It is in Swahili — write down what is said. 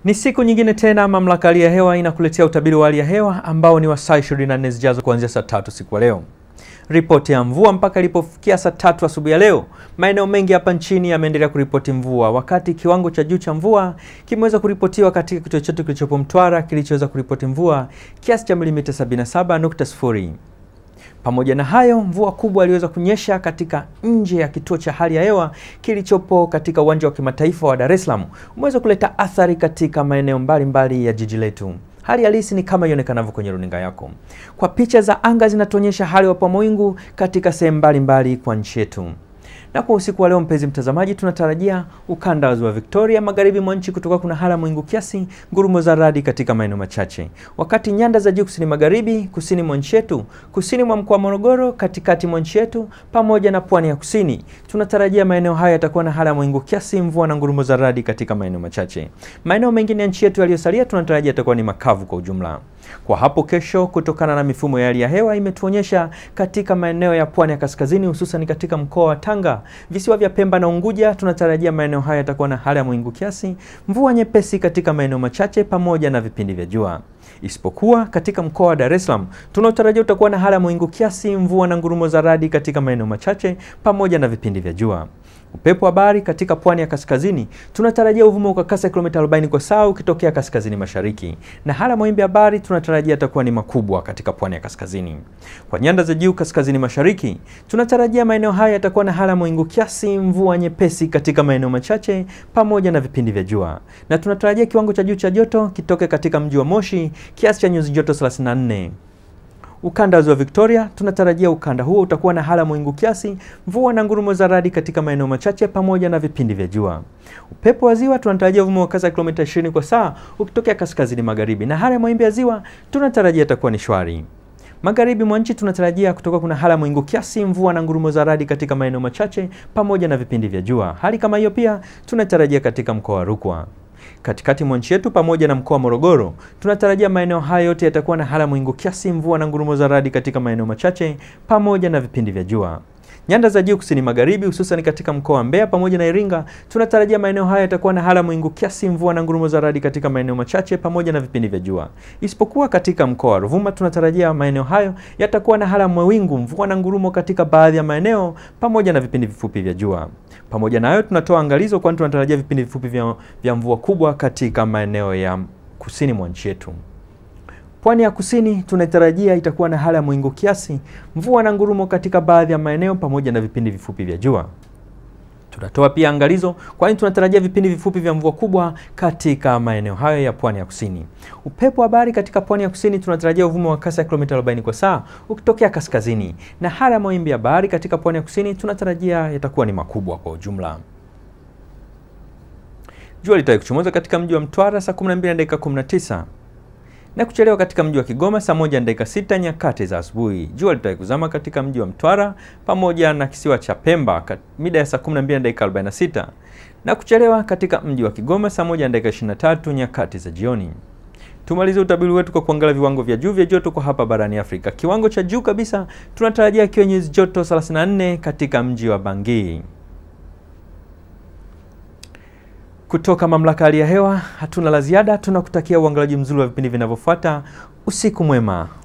Ni siku nyingine tena mamlaka ya hali ya hewa inakuletea utabiri wa hali ya hewa ambao ni wa saa 24 zijazo kuanzia saa tatu siku ya leo. Ripoti ya mvua mpaka ilipofikia saa tatu asubuhi ya leo, maeneo mengi hapa nchini yameendelea kuripoti mvua, wakati kiwango cha juu cha mvua kimeweza kuripotiwa katika kituo chetu kilichopo Mtwara kilichoweza kuripoti mvua kiasi cha milimita 77.0. Pamoja na hayo, mvua kubwa iliweza kunyesha katika nje ya kituo cha hali ya hewa kilichopo katika uwanja wa kimataifa wa Dar es Salaam, umeweza kuleta athari katika maeneo mbalimbali ya jiji letu. Hali halisi ni kama ionekanavyo kwenye runinga yako. Kwa picha za anga zinatuonyesha hali ya mawingu katika sehemu mbalimbali kwa nchi yetu. Na kwa usiku wa leo, mpenzi mtazamaji, tunatarajia ukanda wa ziwa Victoria, magharibi mwa nchi kutoka kuna hali ya mawingu kiasi, ngurumo za radi katika maeneo machache, wakati nyanda za juu kusini magharibi, kusini mwa nchi yetu, kusini mwa mkoa wa Morogoro, katikati mwa nchi yetu pamoja na pwani ya kusini, tunatarajia maeneo haya yatakuwa na hali ya mawingu kiasi, mvua na ngurumo za radi katika maeneo machache. Maeneo mengine ya nchi yetu yaliyosalia tunatarajia yatakuwa ni makavu kwa ujumla. Kwa hapo kesho, kutokana na mifumo ya hali ya hewa imetuonyesha katika maeneo ya pwani ya kaskazini, hususan katika mkoa wa Tanga, visiwa vya Pemba na Unguja, tunatarajia maeneo haya yatakuwa na hali ya mawingu kiasi, mvua nyepesi katika maeneo machache pamoja na vipindi vya jua. Isipokuwa katika mkoa wa Dar es Salaam tunaotarajia utakuwa na hali ya mawingu kiasi, mvua na ngurumo za radi katika maeneo machache pamoja na vipindi vya jua. Upepo wa bahari katika pwani ya kaskazini tunatarajia uvume kwa kasi ya kilomita 40 kwa saa ukitokea kaskazini mashariki, na hali ya mawimbi ya bahari tunatarajia yatakuwa ni makubwa katika pwani ya kaskazini. Kwa nyanda za juu kaskazini mashariki tunatarajia maeneo haya yatakuwa na hali ya mawingu kiasi, mvua nyepesi katika maeneo machache pamoja na vipindi vya jua, na tunatarajia kiwango cha juu cha joto kitoke katika mji wa Moshi kiasi cha nyuzi joto 34. Ukanda wa ziwa Victoria tunatarajia ukanda huo utakuwa na hali ya mawingu kiasi, mvua na ngurumo za radi katika maeneo machache pamoja na vipindi vya jua. Upepo wa ziwa tunatarajia uvume wa kasi ya kilomita 20 kwa saa ukitokea kaskazini magharibi, na hali ya mawimbi ya ziwa tunatarajia itakuwa ni shwari. Magharibi mwa nchi tunatarajia kutoka kuna hali ya mawingu kiasi, mvua na ngurumo za radi katika maeneo machache pamoja na vipindi vya jua. Hali kama hiyo pia tunatarajia katika mkoa wa Rukwa. Katikati mwa nchi yetu pamoja na mkoa wa Morogoro tunatarajia maeneo haya yote yatakuwa na hali ya mawingu kiasi, mvua na ngurumo za radi katika maeneo machache pamoja na vipindi vya jua. Nyanda za juu kusini magharibi, hususan katika mkoa wa Mbeya pamoja na Iringa, tunatarajia maeneo haya yatakuwa na hali ya mawingu kiasi, mvua na ngurumo za radi katika maeneo machache pamoja na vipindi vya jua. Isipokuwa katika mkoa wa Ruvuma, tunatarajia maeneo hayo yatakuwa na hali ya mawingu, mvua na ngurumo katika baadhi ya maeneo pamoja na vipindi vifupi vya jua. Pamoja na hayo, tunatoa angalizo, kwani tunatarajia vipindi vifupi vya, vya mvua kubwa katika maeneo ya kusini mwa nchi yetu. Pwani ya kusini tunatarajia itakuwa na hali ya mawingu kiasi, mvua na ngurumo katika baadhi ya maeneo pamoja na vipindi vifupi vya jua. Tunatoa pia angalizo, kwani tunatarajia vipindi vifupi vya mvua kubwa katika maeneo hayo ya pwani ya kusini. Upepo wa bahari katika pwani ya kusini tunatarajia uvume wa kasi ya kilomita 40 kwa saa ukitokea kaskazini, na hali ya mawimbi ya bahari katika pwani ya kusini tunatarajia yatakuwa ni makubwa kwa ujumla. Jua litawahi kuchomoza katika mji wa Mtwara saa 12 na dakika 19 na kuchelewa katika mji wa Kigoma saa moja na dakika sita nyakati za asubuhi. Jua litawahi kuzama katika mji wa Mtwara pamoja na kisiwa cha Pemba mida ya saa 12 na dakika 46 na kuchelewa katika mji wa Kigoma saa moja na dakika 23 nyakati za jioni. Tumalize utabiri wetu kwa kuangalia viwango vya juu vya joto kwa hapa barani Afrika. Kiwango cha juu kabisa tunatarajia kiwe nyuzi joto 34 katika mji wa Bangui. Kutoka mamlaka hali ya hewa hatuna la ziada, tunakutakia uangalaji mzuri wa vipindi vinavyofuata. Usiku mwema.